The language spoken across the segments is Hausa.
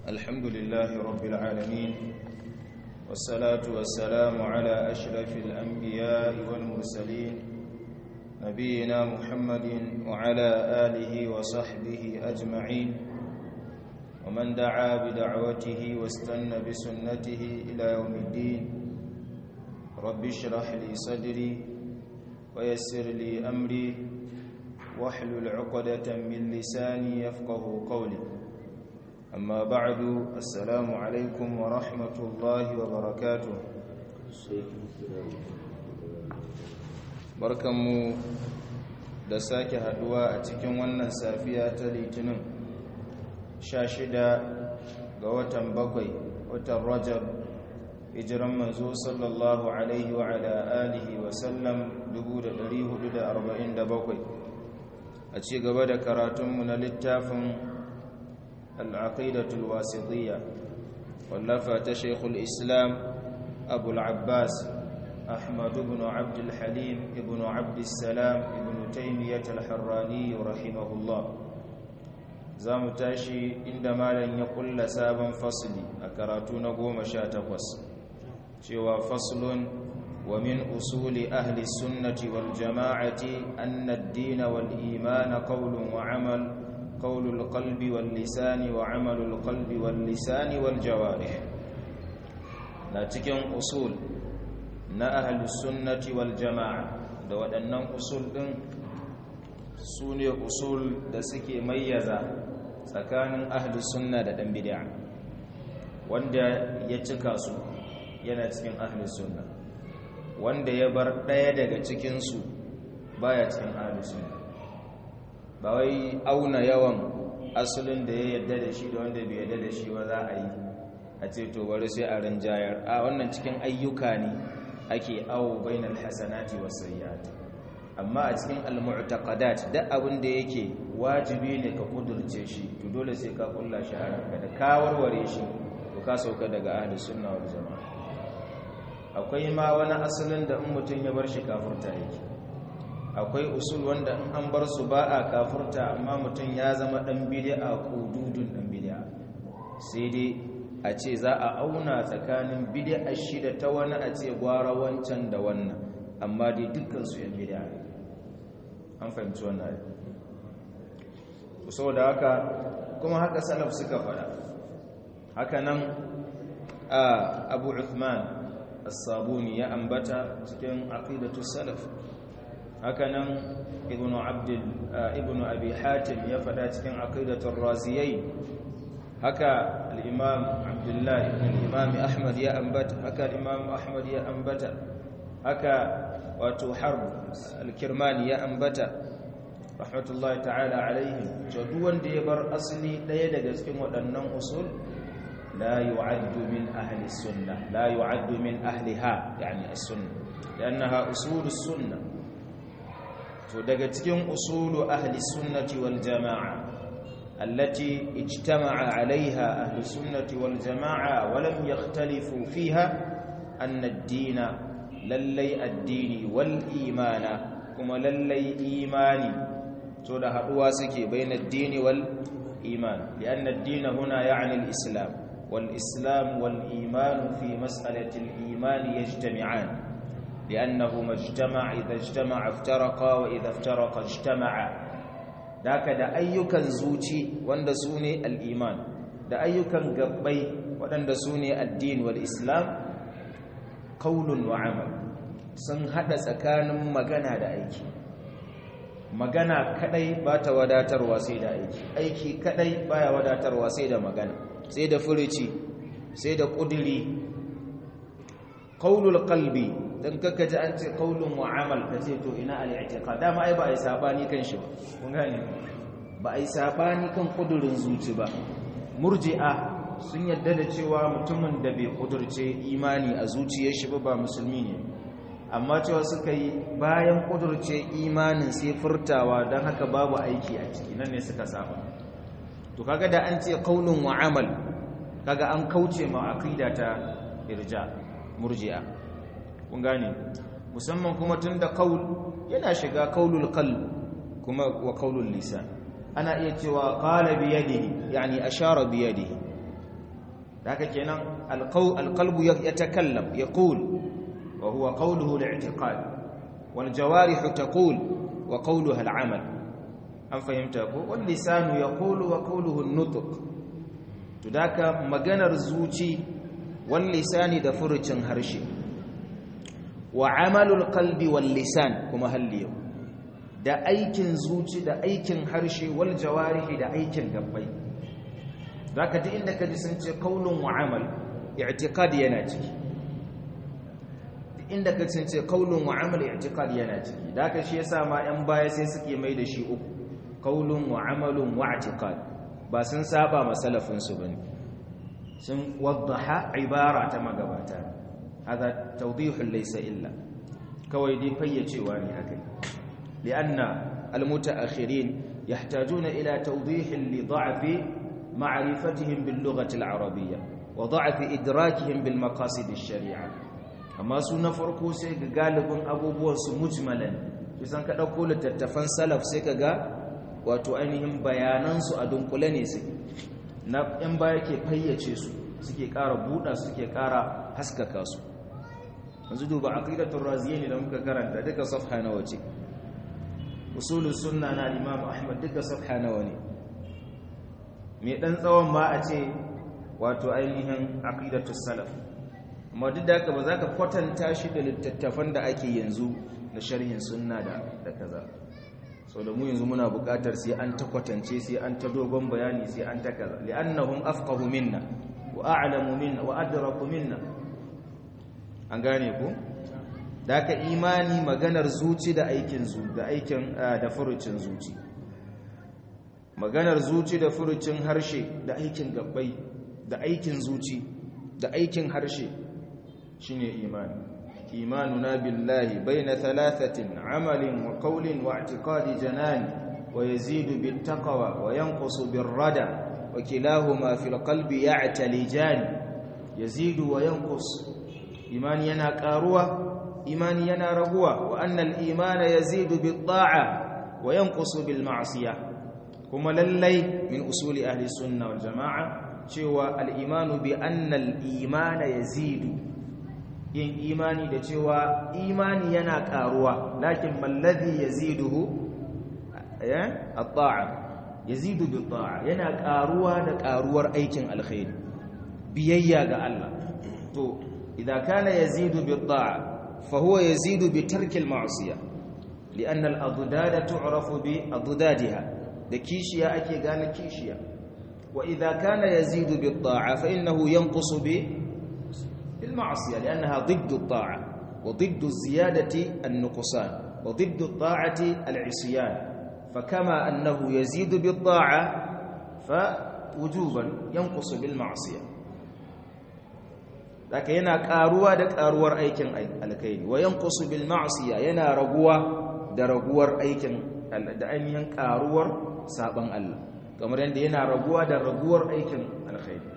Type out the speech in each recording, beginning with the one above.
الحمد لله رب العالمين والصلاة والسلام على أشرف الأنبياء والمرسلين نبينا محمد وعلى آله وصحبه أجمعين ومن دعا بدعوته واستنى بسنته إلى يوم الدين رب اشرح لي صدري ويسر لي أمري واحلل عقدة من لساني يفقه قولي أما بعد السلام عليكم ورحمة الله وبركاته barkanmu da sake haduwa a cikin wannan safiya ta litinin 16 ga watan bakwai watan rajab hijiran manzo sallallahu alaihi wa ala alihi wa sallam 1447 a ci gaba da karatunmu na littafin al'aqidatul wasitiyya wallafa ta shekul islam abu al'abbas أحمد بن عبد الحليم ابن عبد السلام ابن تيمية الحراني رحمه الله زام تاشي عندما لن يقول سابا فصلي أكراتون قوم شاتقوس شوى فصل ومن أصول أهل السنة والجماعة أن الدين والإيمان قول وعمل قول القلب واللسان وعمل القلب واللسان والجوارح لا تكن أصول na ahalus sunnati wal jama'a da waɗannan usul ɗin su ne usul da suke mayyaza tsakanin ahalus sunna da ɗan bid'a wanda ya cika su yana cikin ahalus sunna wanda ya bar ɗaya daga cikinsu baya cikin ahalus sunna ba wai auna yawan asalin da ya yadda da shi da wanda bai yadda da shi ba za a yi a ce to bari sai a rinjayar a wannan cikin ayyuka ne ake awo bainal hasanati was sayyiat amma a cikin al-mu'taqadat duk abin da yake wajibi ne ka kudurce shi to dole sai ka kulla shi a ranka da ka warware shi to ka sauka daga ahli sunna wal jamaa akwai ma wani asalin da in mutun ya bar shi kafirta yake akwai usul wanda in an bar su ba a kafirta amma mutun ya zama dan bid'a kududun dan bid'a sai dai a ce za a auna tsakanin bid'a shida ta wani a ce gwara wancan da wannan amma dai dukkan su yan bid'a ne an fahimci wannan ne da haka kuma haka salaf suka fada haka nan abu uthman as-sabuni ya ambata cikin aqidatu salaf haka nan ibnu abdul ibnu abi hatim ya fada cikin aqidatu ar-raziyai haka al'imam abdullahi ibn al'imam ahmad ya ambata haka al'imam ahmad ya ambata haka wato harb al-kirmani ya ambata rahmatullahi ta'ala alaihim duk wanda ya bar asali ɗaya daga cikin waɗannan usul la yu'addu min ahli sunna la yu'addu min ahliha yani as-sunna li'annaha usulus sunna to daga cikin usulu ahli sunnati wal jama'a التي اجتمع عليها أهل السنة والجماعة ولم يختلفوا فيها أن الدين للي الدين والإيمان كما للي إيماني تولى هدواسك بين الدين والإيمان لأن الدين هنا يعني الإسلام والإسلام والإيمان في مسألة الإيمان يجتمعان لأنهما اجتمع إذا اجتمع افترقا وإذا افترق اجتمعا daka da ayyukan zuci wanda su ne al'iman da ayyukan gabbai waɗanda su ne addini wal islam kaulun wa amal sun haɗa tsakanin magana da aiki magana kadai ba ta wadatarwa sai da aiki aiki kadai baya wadatarwa sai da magana sai da furici sai da ƙudiri kaulul qalbi dan kaka ji an ce qaulun wa amal kace to ina al-i'tiqad dama ai ba ai sabani kan shi ba kun gane ba ai sabani kan kudurin zuci ba murji'a sun yadda da cewa mutumin da bai kudurce imani a zuciyar shi ba ba musulmi ne amma cewa suka yi bayan kudurce imanin sai furtawa don haka babu aiki a ciki nan ne suka saba to kaga da an ce qaulun wa amal kaga an kauce ma aqida ta irja murji'a kun gane musamman kuma tunda qaul yana shiga qaulul qalb kuma wa qaulul lisan ana iya cewa qala bi yadihi yani ashara bi yadihi haka kenan alqalbu yatakallam yaqul wa huwa qawluhu al-i'tiqad wal jawarih taqul wa qawluha al-amal an fahimta ko wal lisanu yaqulu wa qawluhu an-nutq to daka maganar zuci wal lisani da furucin harshe wa amalul qalbi wal lisan kuma halliyo da aikin zuci da aikin harshe wal jawarihi da aikin gabbai zaka duk inda kaji sun ce qaulun wa amal i'tiqad yana ciki inda kaji sun ce qaulun wa amal i'tiqad yana ciki zaka shi yasa ma yan baya sai suke mai da shi uku qaulun wa amalun wa i'tiqad ba sun saba masalafin su bane sun waddaha ibara ta magabata hada tawdihun laysa illa kawai dai fayyacewa ne akai lianna almutaakhirin yahtajuna ila tawdihin li da'fi ma'rifatihim bil lughati al arabiyya wa da'fi idrakihim bil maqasid al shari'a amma su na farko sai ga galibin abubuwan su mujmalan kisan ka dauko littattafan salaf sai ka ga wato ainihin bayanan su a dunkule ne sai na in baya ke fayyace su suke ƙara buɗa suke ƙara haskaka su yanzu duba aqidatul raziyyin da muka karanta duka safha nawa ce usulus sunna na imam ahmad duka safha nawa ne me dan tsawon ma a ce wato ainihin aqidatus salaf amma duk da haka ba za ka kwatanta shi da littattafan da ake yanzu da sharhin sunna da da kaza sau da mu yanzu muna buƙatar sai an ta kwatance sai an ta dogon bayani sai an ta kaza li'annahum afqahu minna wa a'lamu minna wa adraku minna an gane ku daka imani maganar zuci da aikin zu da aikin da furucin zuci maganar zuci da furucin harshe da aikin gabbai da aikin zuci da aikin harshe shine imani imanuna billahi baina thalathatin amalin wa qawlin wa i'tiqadi janani wa yazidu bit taqwa wa yanqusu bir rada wa kilahuma fil qalbi ya'talijan yazidu wa yanqus imani yana karuwa imani yana raguwa wa annal imana yazidu bit ta'a wa yanqusu bil ma'siyah kuma lallai min usuli ahli sunna wal jamaa cewa al imanu bi annal imana yazidu yin imani da cewa imani yana karuwa lakin malladhi yaziduhu ya at-ta'a yazidu bit ta'a yana karuwa da karuwar aikin alkhairi biyayya ga Allah to idza kana yazidu bit ta'a فهو يزيد بترك المعصية لأن الأضداد تعرف بأضدادها دكيشيا أكي قال كيشيا وإذا كان يزيد بالطاعة فإنه ينقص بالمعصية لأنها ضد الطاعة وضد الزيادة النقصان وضد الطاعة العصيان فكما أنه يزيد بالطاعة فوجوبا ينقص بالمعصية zaka yana karuwa da karuwar aikin alkhairi wa yanqusu bil ma'siya yana raguwa da raguwar aikin da ainihin karuwar saban Allah kamar yadda yana raguwa da raguwar aikin alkhairi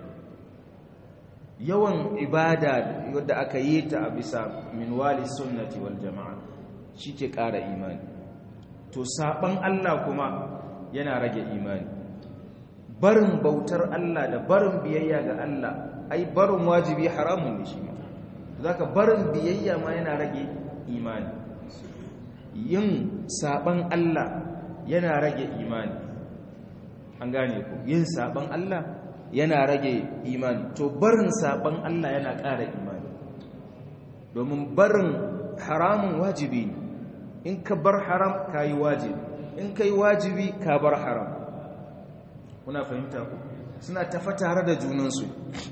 yawan ibada wadda aka yi ta a bisa minwali sunnati wal jama'a shike kara imani to saban Allah kuma yana rage imani barin bautar Allah da barin biyayya ga Allah ai barin wajibi haramun ne shi ma zaka barin biyayya ma yana rage imani yin saban Allah yana rage imani an gane ku yin saban Allah yana rage imani to barin saban Allah yana ƙara imani domin barin haramun wajibi ne in ka bar haram kayi wajibi in kai wajibi ka bar haram kuna fahimta ku suna tafa tare da junansu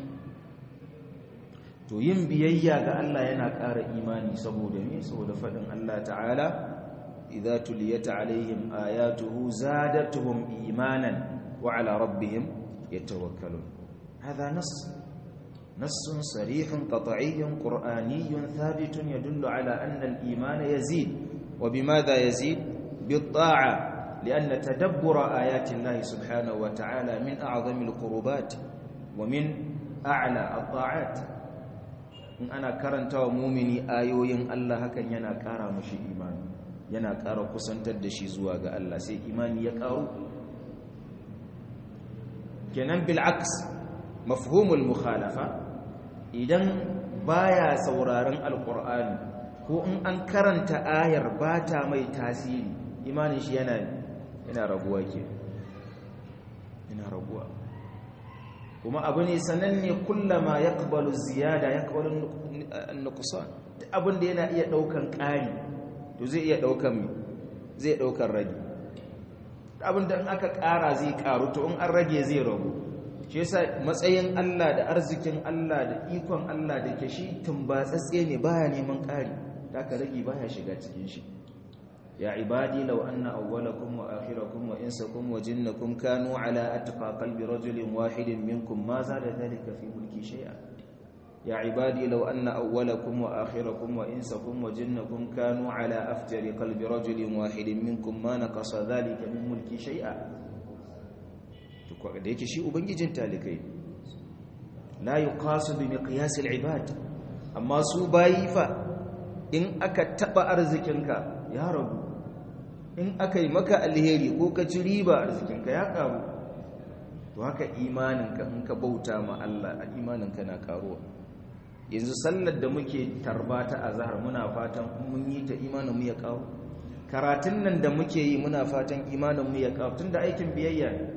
to yin biyayya ga Allah yana ƙara imani saboda me saboda faɗin Allah ta'ala idza tuliyat alaihim ayatuhu zadatuhum imanan wa ala rabbihim yatawakkalun hadha nass نص صريح قطعي قرآني ثابت يدل على أن الإيمان يزيد وبماذا يزيد بالطاعة لأن تدبر آيات الله سبحانه وتعالى من أعظم القربات ومن أعلى الطاعات in ana karanta wa mumini ayoyin Allah hakan yana ƙara mashi imani yana ƙara kusantar da shi zuwa ga Allah sai imani ya ƙaru kenan bil'aks mafhumul mukhalafa idan baya sauraron alqur'ani ko in an karanta ayar ba ta mai tasiri imanin shi yana yana raguwa ke yana raguwa kuma abu ne sananne kullama yaqbalu ziyada yaqbalu an-nuqsan abin da yana iya daukan ƙari to zai iya daukan zai daukan rage abin da in aka ƙara zai ƙaru to in an rage zai ragu shi yasa matsayin Allah da arzikin Allah da ikon Allah da ke shi tumbatsatse ne baya neman ƙari da ka rage baya shiga cikin shi ya ibadi law anna awwalakum wa akhirakum wa insakum wa jinnakum kanu ala atqa qalbi rajulin wahidin minkum ma zada dhalika fi mulki shay'a ya ibadi law anna awwalakum wa akhirakum wa insakum wa jinnakum kanu ala afjari qalbi rajulin wahidin minkum ma naqasa dhalika min mulki shay'a to da yake shi ubangijin talikai la yuqasu bi miqyas al-ibad amma su bayi fa in aka taba arzikinka ya ragu in aka yi maka alheri ko ka ci riba arzikinka ya karu to haka imaninka in ka bauta ma Allah imaninka na karuwa yanzu sallar da muke tarba ta azhar muna fatan mun yi ta imanin mu ya karu karatun nan da muke yi muna fatan imanin mu ya karu tunda aikin biyayya ne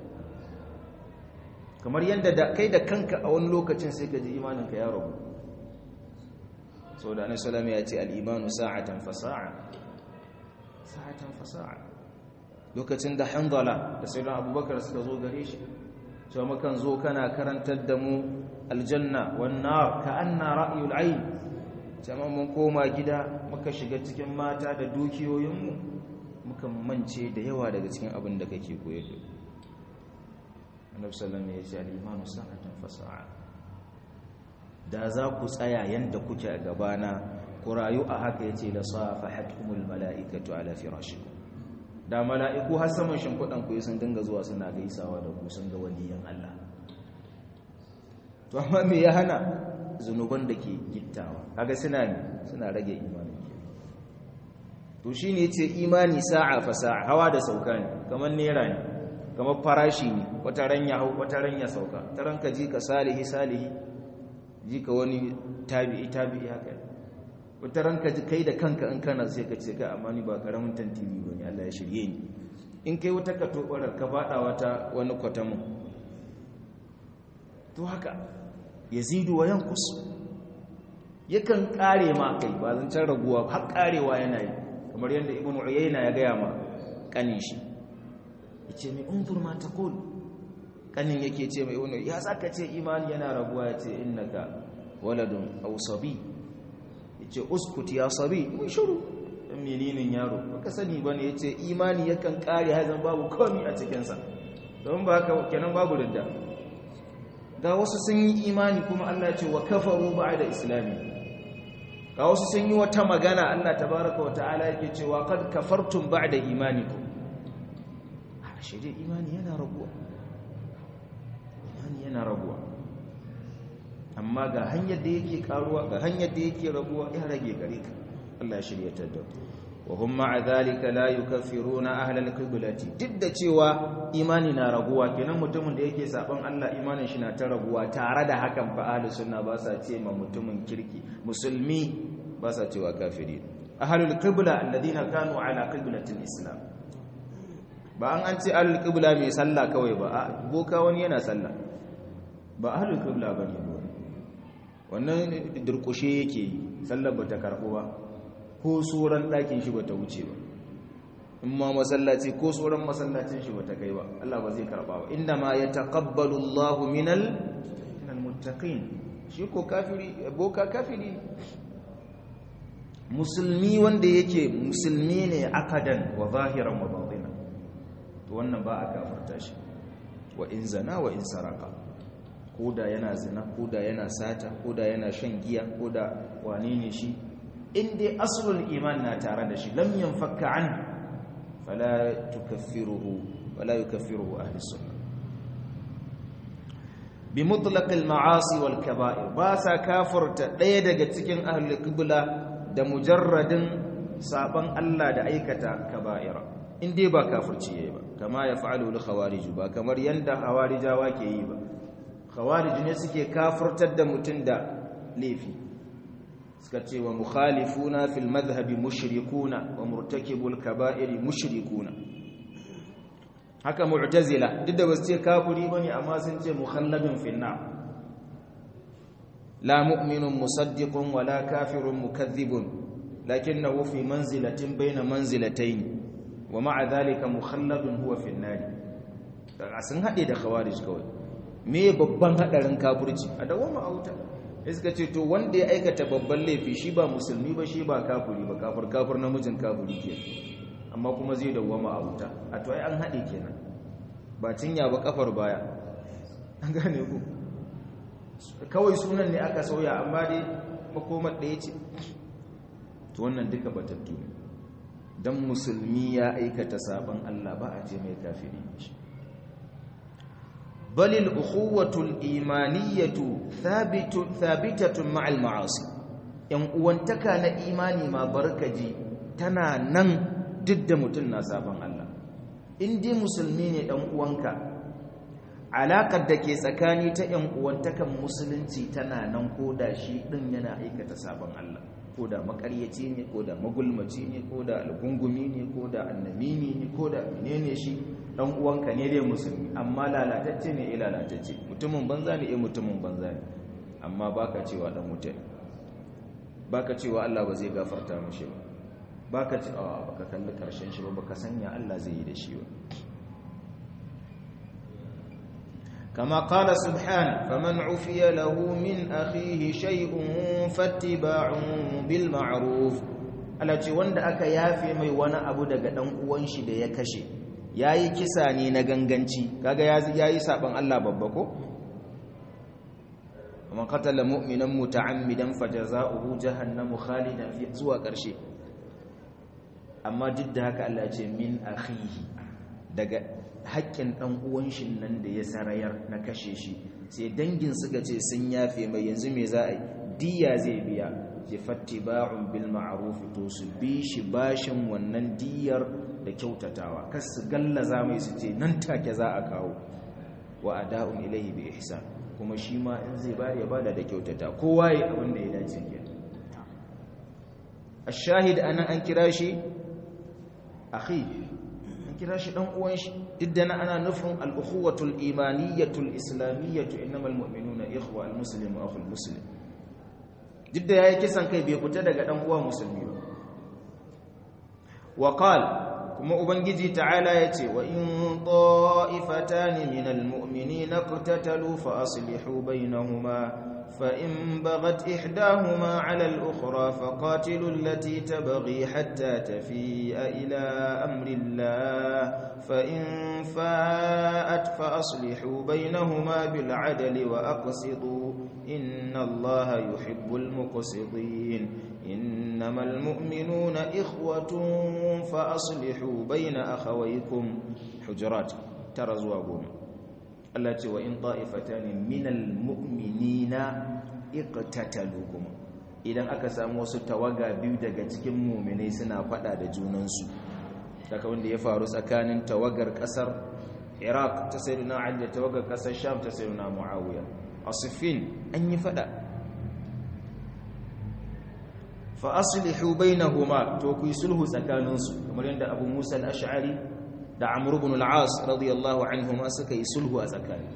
kamar yadda kai da kanka a wani lokacin sai ka ji imaninka ya ragu sau da annabi sallallahu ya ce al-imanu sa'atan fa sa'a sa'atan fa sa'a lokacin da hanzala da sayyidina abubakar suka zo gare shi cewa mukan zo kana karantar da mu aljanna wan nar ka anna ra'yul ayn cewa mun koma gida muka shiga cikin mata da dukiyoyinmu muka mance da yawa daga cikin abin da kake koyar da annabi sallallahu alaihi wasallam ya ce al-imanu sa'atan fa sa'a da za ku tsaya yanda kuke a gabana ku rayu a haka yace la safahatkumul mala'ikatu ala firashikum da mala'iku har saman shimfiɗan ku sun dinga zuwa suna gaisawa da ku sun ga waliyan Allah to amma me ya hana zunuban da ke gittawa kaga suna ne suna rage imani to shine yace imani sa'a fa sa'a hawa da sauka ne kamar nera ne kamar farashi ne wata ran ya hau wata ran ya sauka taran ka ji ka salihi salihi ji ka wani tabi'i tabi'i haka wata ranka ji kai da kanka in kana sai ka ce ka amma ni ba karamin tantiri bane Allah ya shirye ni in kai wata ka tobarar ka fada wata wani kwatamin to haka yazidu wa yanqus yakan kare ma kai ba zan can raguwa har karewa yana yi kamar yadda ibnu uyayna ya gaya ma kanin shi yace mai unzur ma taqul kanin yake ce mai ibnu ya saka ce imani yana raguwa yace innaka waladun aw sabi yace uskut ya sabi mun shiru dan meninin yaro baka sani bane yace imani yakan kare hazan babu komai a cikin sa don ba haka kenan babu ridda ga wasu sun yi imani kuma Allah ya ce wa kafaru ba'da islami ga wasu sun yi wata magana Allah tabaaraka wa ta'ala yake cewa qad kafartum ba'da imanikum a shi dai imani yana raguwa imani yana raguwa amma ga hanyar da yake karuwa ga hanyar da yake raguwa ya rage gare ka Allah ya shiryatar da wa hum ma'a dhalika la yukaffiruna ahla al-qiblati duk da cewa imani na raguwa kenan mutumin da yake saban Allah imanin shi na ta raguwa tare da hakan fa ahlus sunna ba sa ce ma mutumin kirki musulmi ba sa cewa kafiri ahlul qibla alladhina kanu ala qiblatil islam ba an an ce ahlul qibla mai sallah kawai ba a boka wani yana sallah ba ahlul qibla bane wannan durkushe yake yi sallar bata karbu ba ko tsoron ɗakin shi bata wuce ba in ma masallaci ko tsoron masallacin shi bata kai ba Allah ba zai karba ba inda ma ya taqabbalu Allah minal minal muttaqin shi ko kafiri boka kafiri musulmi wanda yake musulmi ne akadan wa zahiran wa batinan to wannan ba a kafarta shi wa in zana wa in saraka koda yana zina koda yana sata koda yana shan giya koda wane ne shi in dai aslul iman na tare da shi lam yanfakka an fala tukaffiruhu wala yukaffiruhu ahli sunnah bi mutlaq al ma'asi wal kaba'ir ba sa kafirta daya daga cikin ahli qibla da mujarradin saban Allah da aikata kaba'ira in dai ba kafirci yayi ba kama ya fa'alu al khawarij ba kamar yanda hawarijawa ke yi ba khawarij ne suke kafirtar da mutum da laifi suka ce wa mukhalifuna fil madhhabi mushrikuna wa murtakibul kaba'iri mushrikuna haka mu'tazila duk da basu ce kafiri bane amma sun ce mukhalladun fil nar la mu'minun musaddiqun wala kafirun mukaththibun lakinnahu fi manzilatin bayna manzilatayn wa ma'a dhalika mukhalladun huwa fil nar daga sun hade da khawarij kawai me babban hadarin kafirci a dawo mu auta suka ce to wanda ya aikata babban laifi shi ba musulmi ba shi ba kafiri ba kafir kafir namijin kafiri ke amma kuma zai dawwama a wuta a to ai an haɗe kenan ba cinya ba kafar baya an gane ku kawai sunan ne aka sauya amma dai makomar ɗaya ce to wannan duka batattu ne dan musulmi ya aikata sabon Allah ba a ce mai kafiri shi بل الأخوة الإيمانية ثابت ثابتة مع المعاصي ‘yan uwantaka na imani ma barkaji tana nan duk da mutum na sabon Allah in dai musulmi ne ɗan uwanka alaƙar da ke tsakani ta ‘yan uwantakan musulunci tana nan ko da shi ɗin yana aikata sabon Allah ko da makaryaci ne ko da magulmaci ne ko da algungumi ne ko da annamini ne ko da menene shi dan uwanka ne dai musulmi amma lalatacce ne eh lalatacce mutumin banza ne eh mutumin banza ne amma baka cewa dan wuta ne baka cewa Allah ba zai gafarta mishi ba baka ce a baka kalli karshen shi ba baka sanya Allah zai yi da shi ba كما قال سبحانه فمن عفي له من أخيه شيء فاتباع بالمعروف التي wanda aka yafe mai wani abu daga dan uwan shi da ya kashe yayi kisa ne na ganganci kaga yayi saban Allah babba ko man qatala mu'minan muta'ammidan fajaza'uhu jahannamu khalidan fi zuwa karshe amma duk da haka Allah ya ce min akhihi daga haƙƙin ɗan uwan shi nan da ya sarayar na kashe shi sai dangin suka ce sun yafe mai yanzu me za a yi diya zai biya ce fattiba'un bil ma'ruf to su bi shi bashin wannan diyar da kyautatawa kas su gallaza mai su ce nan take za a kawo wa ada'un ilaihi bi ihsan kuma shi ma in zai bada ya bada da kyautata kowa ya abin da ya dace kenan ash-shahid anan an kira shi akhi kira shi dan uwan shi duk ana nufin al-ukhuwatul imaniyatul islamiyatu innamal mu'minuna ikhwa al-muslimu akhul muslim duk da yayi kisan kai bai fita daga dan uwa musulmi ba wa qala kuma ubangiji ta'ala yace wa in ta'ifatan minal mu'minina qatatalu fa aslihu bainahuma فإن بغت إحداهما على الأخرى فقاتلوا التي تبغي حتى تفيء إلى أمر الله فإن فاءت فأصلحوا بينهما بالعدل وأقسطوا إن الله يحب المقسطين إنما المؤمنون إخوة فأصلحوا بين أخويكم حجرات ترزوا قوم Allah ce wa in ta'ifatan minal mu'minina iqtatalu kuma idan aka samu wasu tawaga biyu daga cikin mu'minai suna fada da junansu daga wanda ya faru tsakanin tawagar kasar Iraq ta sayyidina Ali da tawagar kasar Sham ta sayyidina Muawiya asifin an yi fada fa aslihu bainahuma to ku yi sulhu tsakaninsu kamar yadda Abu Musa al-Ash'ari da Amr ibn al-As radiyallahu anhuma suka yi sulhu a tsakani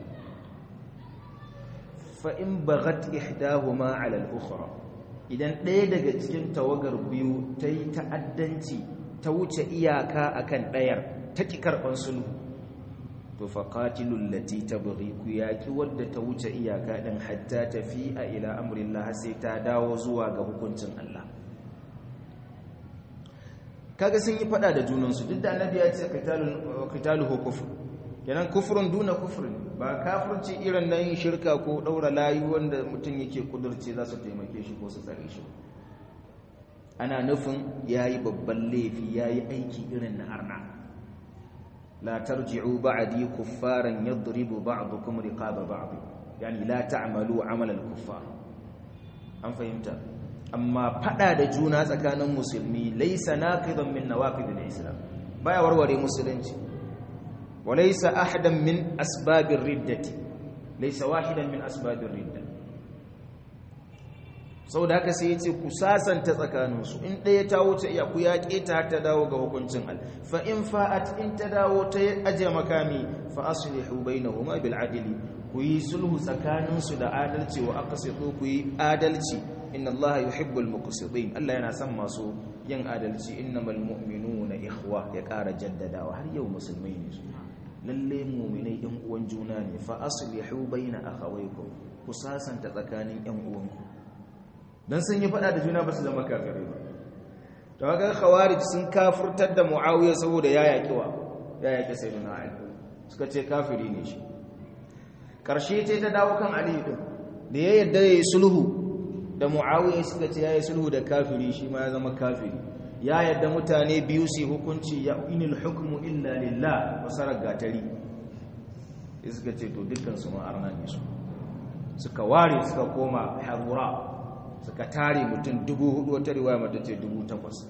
fa in baghat ihdahuma 'ala al-ukhra idan ɗaya daga cikin tawagar biyu ta yi ta'addanci ta wuce iyaka akan ɗayar ta ki karɓar sulhu to fa qatilul lati tabghi ku yaki wadda ta wuce iyaka din hatta tafi'a ila amrillah sai ta dawo zuwa ga hukuncin Allah kaga sun yi fada da junansu duk da annabi ya ce qitaluhu kufr kenan kufrun duna kufrin ba kafirci irin na yin shirka ko daura layu wanda mutum yake kudurce za su taimake shi ko su tsare shi ana nufin yayi babban laifi yayi aiki irin na arna la tarji'u ba'di kuffaran yadribu ba'dukum riqaba ba'd yani la ta'malu 'amala al-kuffar an fahimta amma fada da juna tsakanin musulmi laisa naqidan min nawaqid al-islam baya warware musulunci walaysa ahadan min asbabir riddati laysa wahidan min asbabir ridda saboda haka sai yace ku sasanta tsakaninsu in ɗaya ta wuce iya ku yaƙe ta ta dawo ga hukuncin al fa in fa'at in ta dawo ta aje makami fa aslihu bainahuma bil adli ku yi sulhu tsakaninsu da adalci wa aqsitu ku yi adalci inna allaha yuhibbul muqsitin Allah yana son masu yin adalci innamal mu'minuna ikhwa ya ƙara jaddadawa har yau musulmai ne su lalle mu'minai ɗan uwan juna ne fa aslihu baina akhawaykum ku sasanta tsakanin ɗan uwanku dan sun yi fada da juna ba su zama kafirai ba to ga khawarij sun kafirtar da muawiya saboda ya yaki wa ya yaki sayyidina ali suka ce kafiri ne shi karshe ce ta dawo kan ali din da ya yarda yayi sulhu da muawiya suka ce yayi sulhu da kafiri shi ma ya zama kafiri ya yarda mutane biyu su hukunci ya inil hukmu illa lillah wasarar gatari suka ce to dukkan su ma arna ne su suka ware suka koma harura suka tare mutum dubu hudu wata riwaya mata ce dubu takwas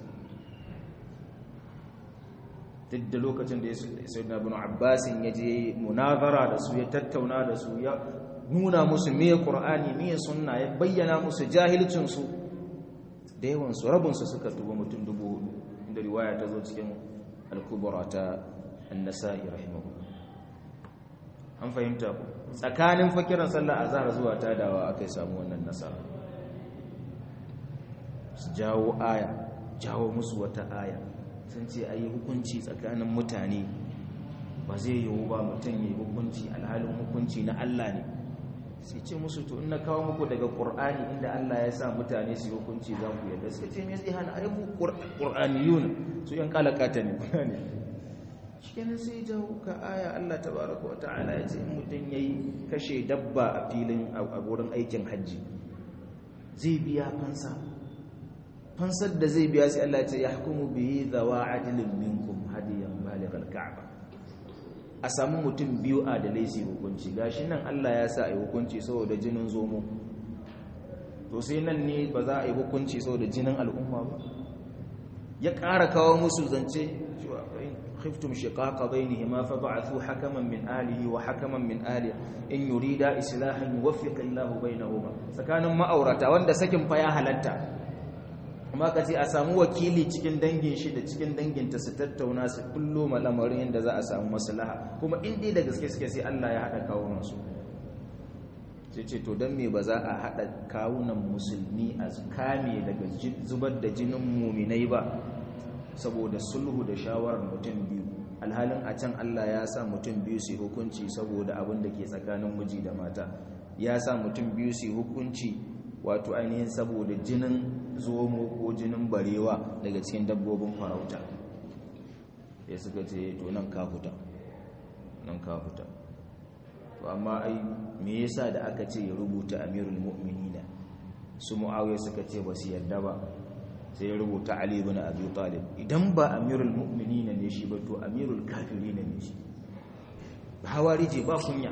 duk da lokacin da ya sai na bin abbasin ya je munazara da su ya tattauna da su ya nuna musu me qur'ani me sunna ya bayyana musu jahilcinsu da yawansu rabinsu suka tuba mutum dubu hudu inda riwaya ta zo cikin al-kubra ta an-nasa'i rahimahu an fahimta ku tsakanin fakiran sallah azhar zuwa tadawa akai samu wannan nasara su jawo aya jawo musu wata aya sun ce a yi hukunci tsakanin mutane ba zai yiwu ba mutum yi hukunci alhalin hukunci na Allah ne sai ce musu to ina kawo muku daga ƙur'ani inda Allah ya sa mutane su yi hukunci za ku yadda suka ce me zai hana a yi ƙur'aniyun su yan kalakata ne kuna ne cikin sai jawo ka aya Allah tabaraka wa ta'ala ya ce mutum ya yi kashe dabba a filin a wurin aikin hajji zai biya fansa fansar da zai biya sai Allah ce ya hukumu bihi zawa adilin minkum hadiyan balighal ka'ba a samu mutum biyu adalai su hukunci gashi nan Allah ya sa a yi hukunci saboda jinin zomo to sai nan ne ba za a yi hukunci saboda jinin al'umma ba ya ƙara kawo musu zance khiftum shiqaqa bainihima fa ba'athu hakaman min alihi wa hakaman min ahli in yurida islahan yuwaffiq Allahu bainahuma tsakanin ma'aurata wanda sakin fa ya halatta amma ka ce a samu wakili cikin dangin shi da cikin danginta su tattauna su kullo malamarin yadda za a samu maslaha kuma in dai da gaske suke sai Allah ya haɗa kawunan su sai ce to don me ba za a haɗa kawunan musulmi a kame daga zubar da jinin muminai ba saboda sulhu da shawarar mutum biyu alhalin a can Allah ya sa mutum biyu su hukunci saboda abin da ke tsakanin miji da mata ya sa mutum biyu su hukunci wato ainihin saboda jinin zomo ko jinin barewa daga cikin dabbobin farauta ya suka ce to nan ka fita nan ka fita to amma ai me yasa da aka ce ya rubuta amirul mu'minina su muawiya suka ce ba su yarda ba sai ya rubuta ali ibn abi talib idan ba amirul mu'minina ne shi ba to amirul kafirina ne shi hawarije ba kunya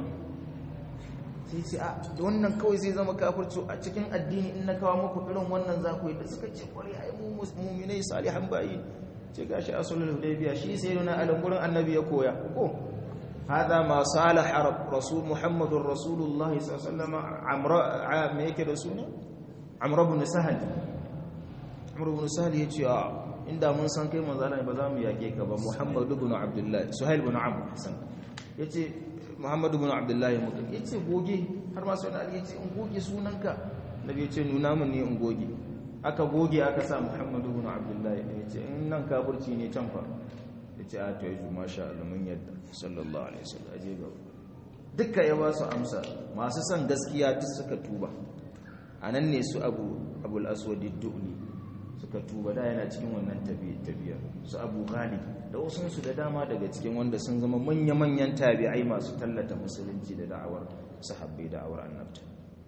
sai ce a wannan kawai zai zama kafirci a cikin addini in na kawo muku irin wannan za ku yi da suka ce kwari ai mu mu'minai salihan bayi ce gashi asulul hudaybiya shi sai nuna alan gurin annabi ya koya ko hada ma salaha rasul muhammadur rasulullah sallallahu alaihi wasallam amra me yake da suna amr ibn sahal amr ibn sahal yace a inda mun san kai manzo Allah ba za mu yake ka ba muhammad ibn abdullah suhail ibn amr hasan yace muhammad ibn abdullah mutum yace goge har ma sai Ali yace in goge sunanka nabi yace nuna mun ne in goge aka goge aka sa muhammad ibn abdullah yace in nan kafirci ne can fa yace a to yaji masha Allah mun yadda sallallahu alaihi wasallam aje ga dukkan ya ba su amsa masu son gaskiya duk suka tuba anan ne su abu abul aswad ad-du'li suka tuba da yana cikin wannan tabiya su abu ghalib da wasunsu da dama daga cikin wanda sun zama manya-manyan tabi'ai masu tallata musulunci da da'awar sahabbai da'awar annabta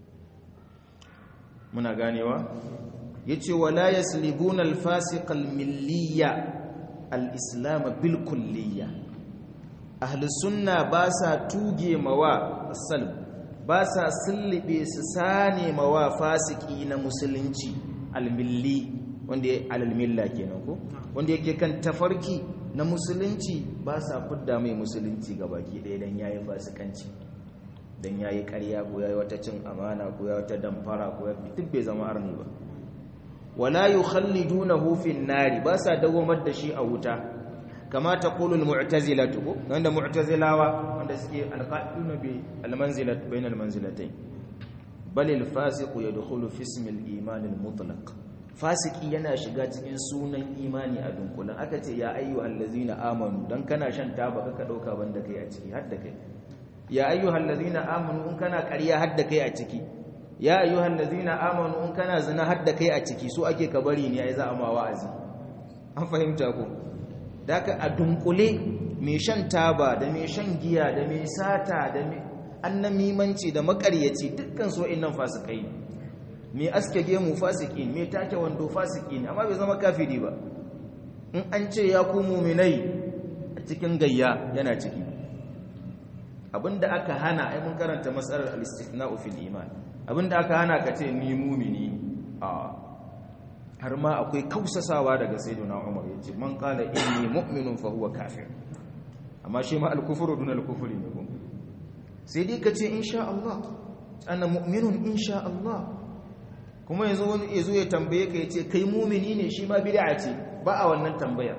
muna ganewa yace wala yaslibuna al-fasiq al-milliyya al-islam bil kulliyya ahli sunna ba sa tuge mawa salb ba sa sullibe su sane mawa fasiki na musulunci al-milli wanda ya alal milla kenan ko wanda yake kan tafarki na musulunci ba sa fidda mai musulunci ga baki ɗaya don ya yi fasikanci dan yayi ƙarya ko yayi wata cin amana ko yayi wata damfara ko duk bai zama arni ba wala yukhallidunahu fin nari ba sa dawamar da shi a wuta kama taqulu almu'tazilatu ko wanda mu'tazilawa wanda suke alqa'iduna bi almanzilat bain almanzilatayn bal alfasiqu yadkhulu fi ismi aliman almutlaq fasiki yana shiga cikin sunan imani a dunkulan aka ce ya ayyuhal ladzina amanu dan kana shan taba ka dauka banda kai a ciki har da kai ya ayyuhal ladzina amanu in kana ƙarya har da kai a ciki ya ayyuhal ladzina amanu in kana zina har da kai a ciki so ake ka bari ne ai za a ma wa'azi an fahimta ko daka a dunkule mai shan taba da mai shan giya da mai sata da mai annamimanci da makaryaci dukkan so innan fasikai mai aske gemu fasiki mai take wando fasiki ne amma bai zama kafiri ba in an ce ya ku muminai a cikin gayya yana ciki abinda aka hana ai mun karanta matsalar al-istithna'u fil iman abinda aka hana ka ce ni mumini a har ma akwai kausasawa daga sayyidina Umar yace man qala inni mu'minun fa huwa kafir amma shi ma al-kufru dun al-kufri ne ko sai dai ka ce insha Allah ana mu'minun insha Allah kuma yanzu wani yazo ya tambaye ka yace kai mumini ne shi ma bid'a ce ba a wannan tambayar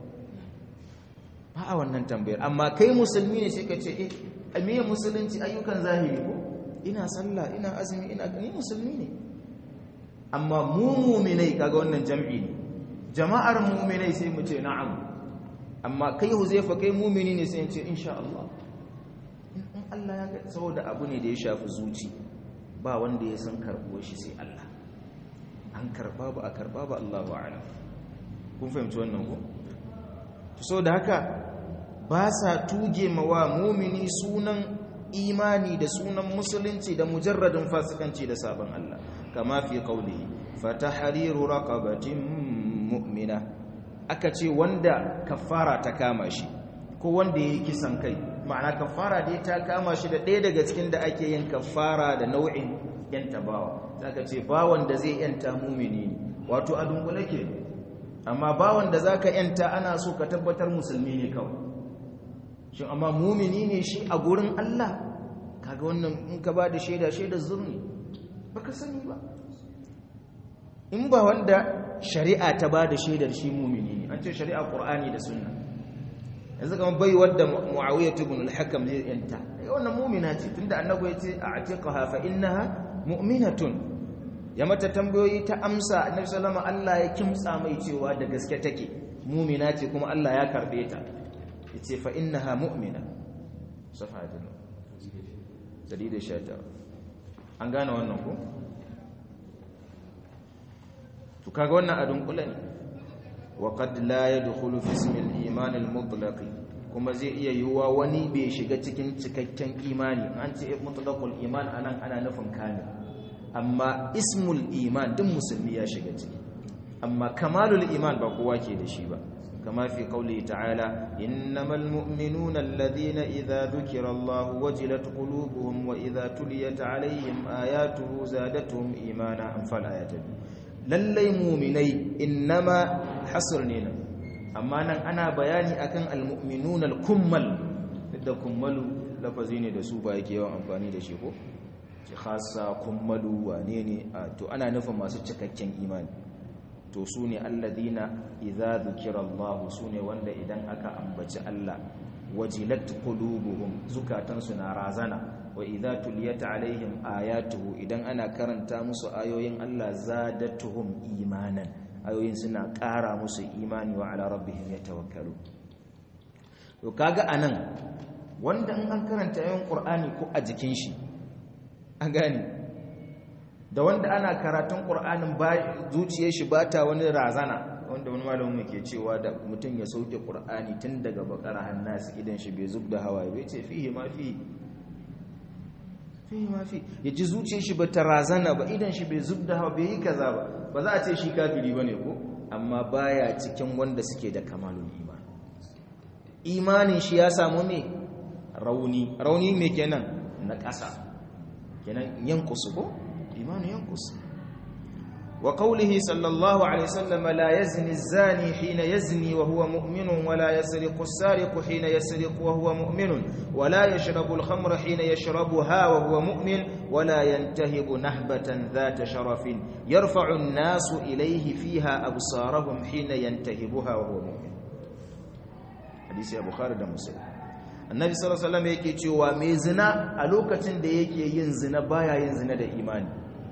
ba a wannan tambayar amma kai musulmi ne sai ka ce eh me musulunci ayyukan zahiri ko ina sallah ina azumi ina ni musulmi ne amma mu mu'minai kaga wannan jam'i ne jama'ar mu'minai sai mu ce na'am amma kai huzaifa kai mu'mini ne sai ce insha Allah in Allah ya ga saboda abu ne da ya shafi zuci ba wanda ya san karbuwar shi sai Allah an karba ba a karba ba Allahu a'lam kun fahimci wannan ko to saboda haka ba sa tuge mawa mu'mini sunan imani da sunan musulunci da mujarradin fasikanci da sabon Allah kama fi qawlihi fatahriru raqabatin mu'mina aka ce wanda kafara ta kama shi ko wanda yayi kisan kai ma'ana kafara dai ta kama shi da ɗaya daga cikin da ake yin kafara da nau'in yanta bawa zaka ce bawan da zai yanta mumini wato a dungule ke amma bawan da zaka yanta ana so ka tabbatar musulmi ne kawai shin amma mumini ne shi a gurin Allah kaga wannan in ka ba da shaida shaida zurni baka sani ba in ba wanda shari'a ta ba da shaidar shi mumini ne an ce shari'a qur'ani da sunna yanzu kamar bai wadda muawiyah ibn al-hakam zai yanta wannan mu'mina ce tunda annabi ya ce a'tiqaha fa innaha mu'minatun ya mata tambayoyi ta amsa annabi sallama Allah ya kimtsa mai cewa da gaske take mu'mina ce kuma Allah ya karbe ta yace fa innaha mu'mina safadin dalilin shata an gane wannan ko to kaga wannan adun kula ne wa qad la yadkhulu fi ismi al-iman al-mutlaq kuma zai iya yiwuwa wani bai shiga cikin cikakken imani an ce mutlaqul iman anan ana nufin kamil amma ismul iman din musulmi ya shiga ciki amma kamalul iman ba kowa ke da shi ba kama fi qawli ta'ala innamal mu'minuna alladhina idza dhukira Allah wajilat qulubuhum wa idza tuliyat alaihim ayatuhu zadatuhum imana anfal ayatan lallai mu'minai innama hasr ne nan amma nan ana bayani akan almu'minuna alkummal da kummalu lafazi ne da su ba yake yawan amfani da shi ko ki khassa kummalu wane ne to ana nufin masu cikakken imani to su ne alladina idza dhukira Allah su ne wanda idan aka ambaci Allah wajilat qulubuhum zukatansu na razana wa idza tuliyat alaihim ayatuhu idan ana karanta musu ayoyin Allah zadatuhum imanan ayoyin suna ƙara musu imani wa ala rabbihim yatawakkalu to kaga anan wanda in an karanta ayoyin Qur'ani ko a jikin shi an gane da wanda ana karatun Qur'anin ba zuciyar shi bata wani razana wanda wani malamin ke cewa da mutum ya sauke Qur'ani tun daga bakara hannasi idan shi bai zubda hawaye bai ce fihi ma fi fihi ma fi yaji zuciyar shi bata razana ba idan shi bai zubda hawa bai yi kaza ba ba za a ce shi kafiri ba ne ko amma baya cikin wanda suke da kamalun iman imanin shi ya samu me rauni rauni me kenan na ƙasa kenan yankusu ko imanin yankusu وقوله صلى الله عليه وسلم لا يزني الزاني حين يزني وهو مؤمن ولا يسرق السارق حين يسرق وهو مؤمن ولا يشرب الخمر حين يشربها وهو مؤمن ولا ينتهب نهبة ذات شرف يرفع الناس إليه فيها أبصارهم حين ينتهبها وهو مؤمن حديث أبو خالد مسلم النبي صلى الله عليه وسلم yake cewa mai zina a lokacin da yake yin zina baya yin zina da imani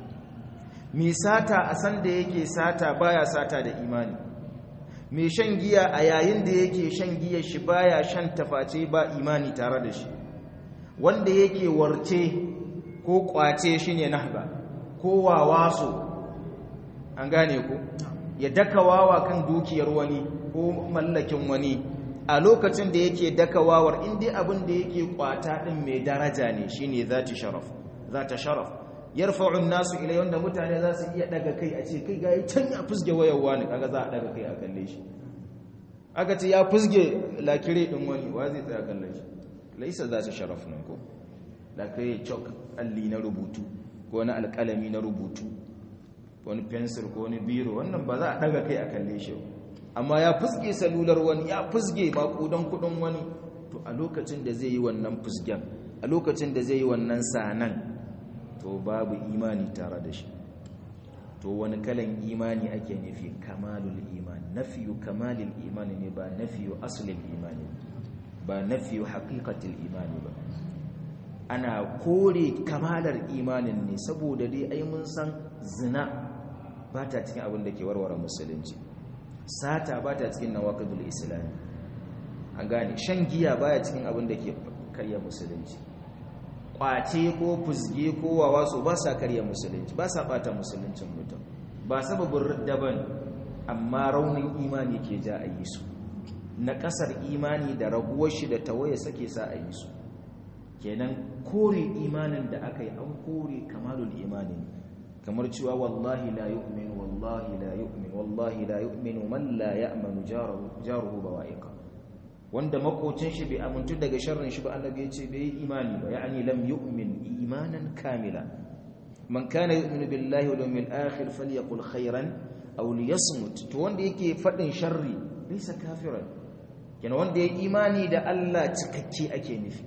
mai sata a san da yake sata baya sata da imani mai shan giya a yayin da yake shan giya shi baya shan taface ba imani tare da shi wanda yake warce ko kwace shine nahba ko wawaso an gane ku ya daka wawa kan dukiyar wani ko mallakin wani a lokacin da yake daka wawar inda abin da yake kwata din mai daraja ne shine zati sharaf zata sharaf yarfa'u an-nasu ilay wanda mutane za su iya daga kai a ce kai ga can ya fusge wayar wani kaga za a daga kai a kalle shi aka ce ya fusge lakire din wani wa zai tsaya kalle shi laisa za ta sharaf nan ko da kai chalk alli na rubutu ko wani alƙalami na rubutu wani pencil ko wani biro wannan ba za a daga kai a kalle shi amma ya fusge salular wani ya fusge makudan kudin wani to a lokacin da zai yi wannan fusgen a lokacin da zai yi wannan sanan to babu imani tare da shi to wani kalan imani ake nufi kamalul imani nafiyu kamalul imani ne ba nafiyu aslul imani ba nafiyu haqiqatul imani ba ana kore kamalar imanin ne saboda dai ai mun san zina ba ta cikin abin da ke warware musulunci sata ba ta cikin nawaqidul islam an gane shan giya baya cikin abin da ke karya musulunci kwace ko fusge ko wawaso ba sa karya musulunci ba sa bata musuluncin mutum ba sababin ridda ba amma raunin imani ke ja a yi su na kasar imani da raguwar shi da tawaye sake sa a yi su kenan kore imanin da aka yi an kore kamalul imani kamar cewa wallahi la yu'min wallahi la yu'min wallahi la yu'minu man la ya'manu jaruhu bawa'iqa wanda makocin shi bai amintu daga sharrin shi ba annabi ya ce bai imani ba ya'ani lam yu'min imanan kamila man kana yu'minu billahi wal yawmil akhir falyaqul khairan aw liyasmut to wanda yake fadin sharri laysa kafiran kenan wanda ya imani da Allah cikakke ake nufi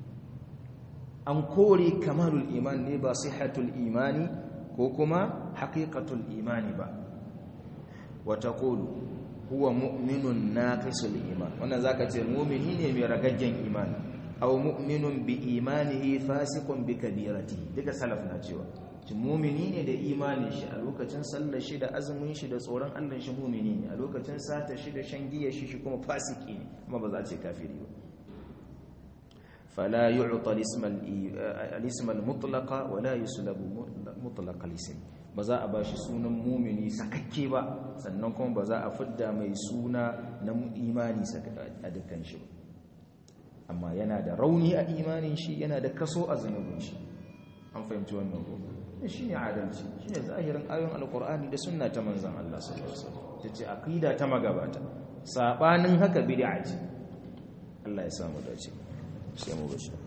an kore kamalul iman ne ba sihhatul imani ko kuma haqiqatul imani ba wa taqulu huwa mu'minun naqisul iman wannan zaka ce mu'mini ne mai ragaggen imani aw mu'minun bi imanihi fasiqun bi kabirati duka salaf na cewa shi mu'mini ne da imanin shi a lokacin sallar shi da azumin shi da tsoron Allah shi mu'mini ne a lokacin sata shi da shan giya shi shi kuma fasiki ne kuma ba za a ce kafiri ba fala yu'ta al-ism al-mutlaqa wa la yuslabu mutlaqa al-ism ba za a ba shi sunan mumini sakakke ba sannan kuma ba za a fidda mai suna na imani a dukkan shi amma yana da rauni a imanin shi yana da kaso a zunubin shi an fahimci wannan ko shi ne adalci shi ne zahirin ayon alkur'ani da sunna ta manzan Allah sallallahu alaihi wasallam ta ce aqida ta magabata sabanin haka bid'a ce Allah ya samu dace sai mu bashi